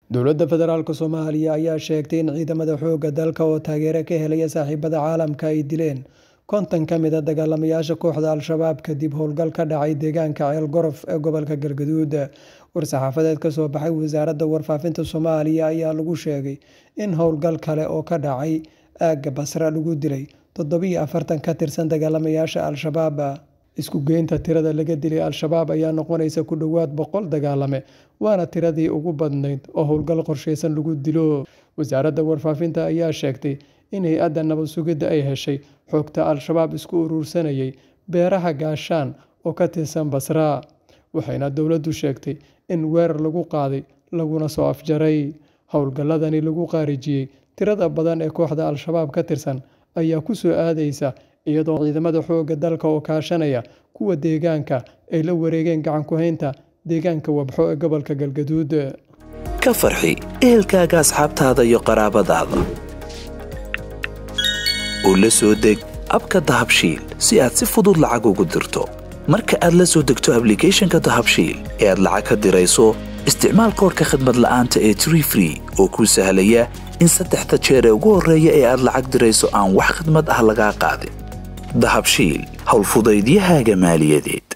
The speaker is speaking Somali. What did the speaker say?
dowladda federaalk soomaaliya ayaa sheegtay in ciidamada xoogga dalka oo taageero ka helaya saaxiibada caalamka ay dileen konton ka mid a dagaalamayaasha kooxda al-shabaab kadib howlgal ka dhacay deegaanka ceel gorof ee gobolka galgaduud war-saxaafadeed ka soo baxay wasaaradda warfaafinta soomaaliya ayaa lagu sheegay in howlgal kale oo ka dhacay aagga basra lagu dilay toddobiyo afartan ka tirsan dagaalamayaasha al-shabaab isku geynta tirada laga dilay al-shabaab ayaa noqonaysa ku dhowaad boqol dagaalame waana tiradii ugu badnayd oo howlgal qorsheysan lagu dilo wasaaradda warfaafinta ayaa sheegtay in hay-adda nabad sugidda ay heshay xogta al-shabaab isku uruursanayay beeraha gaashaan oo ka tirsan basra waxayna dowladdu sheegtay in weerar lagu qaaday laguna soo afjaray howlgalladani lagu qaarijiyey tirada badan ee kooxda al-shabaab ka tirsan ayaa ku soo aadaysa iyadoo ciidamada xoogga dalka oo kaashanaya kuwa deegaanka ay la wareegeen gacan ku-haynta deegaanka wabxo ee gobolka galgaduud ka farxi ehelkaaga asxaabtaada iyo qaraabadaada oo la soo deg abka dahabshiil si aad si fudud lacag ugu dirto marka aad la soo degto ablicathonka dahabshiil ee aad lacag ka dirayso isticmaal koorka khadmad la'aanta ee tree free oo kuu sahlaya in saddexda jeer ee ugu horreeya ee aad lacag dirayso aan wax khidmad ah lagaa qaadin dahabshiil howlfudaydiyahaaga maaliyadeed